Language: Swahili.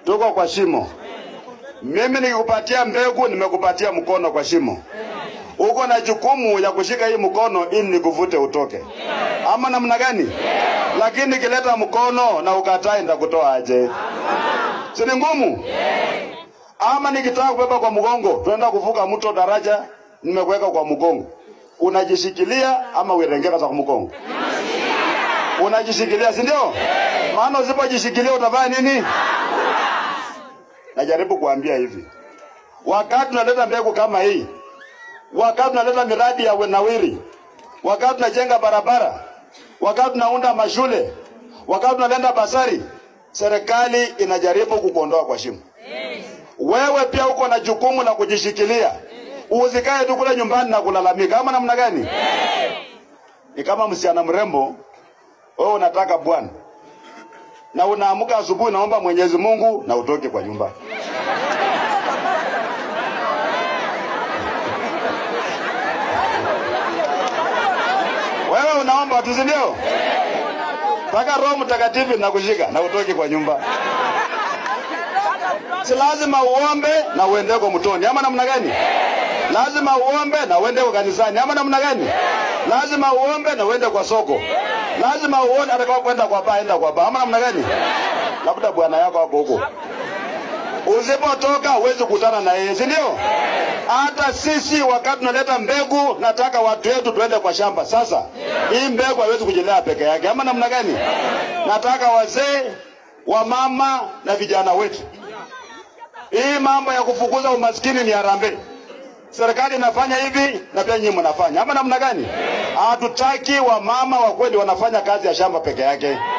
tuko kwa shimo. Mimi nikikupatia mbegu, nimekupatia mkono kwa shimo. Uko na jukumu ya kushika hii mkono ili nikuvute utoke, ama namna gani? Lakini nikileta mkono na ukatai, nitakutoa aje? Si ni ngumu? Ama nikitaka kubeba kwa mgongo, tuenda kuvuka mto daraja, nimekuweka kwa mgongo, unajishikilia ama uirengeka za mgongo? Unajishikilia, si ndio? Maana usipojishikilia utafanya nini? Najaribu kuambia hivi, wakati tunaleta mbegu kama hii, wakati tunaleta miradi ya nawiri, wakati tunajenga barabara, wakati tunaunda mashule, wakati tunaleta basari, serikali inajaribu kukuondoa kwa shimo. Wewe pia uko na jukumu la kujishikilia, usikae tu kule nyumbani na kulalamika. Ama namna gani? Ni kama msichana mrembo, wewe unataka bwana na unaamka asubuhi, naomba Mwenyezi Mungu na utoke kwa nyumba. Wewe unaomba tu, si ndio? Mpaka Roho Mtakatifu nakushika na utoke kwa nyumba. Si lazima uombe na uende kwa mtoni, ama namna gani? Lazima uombe na uende kwa kanisani, ama namna gani? Lazima uombe na uende kwa soko. Lazima uone hata kama kwenda kwa baa, enda kwa baa, ama namna gani? Labda bwana yako hapo huko. Usipotoka huwezi kukutana na yeye, si ndio? Hata sisi wakati tunaleta mbegu, nataka watu wetu tuende kwa shamba. Sasa hii mbegu haiwezi kujilea peke yake, ama namna gani? Nataka wazee, wamama na vijana wetu. Hii mambo ya kufukuza umaskini ni harambee. Serikali inafanya hivi na pia nyinyi mnafanya, ama namna gani? Hatutaki wamama wa kweli wanafanya kazi ya shamba peke yake.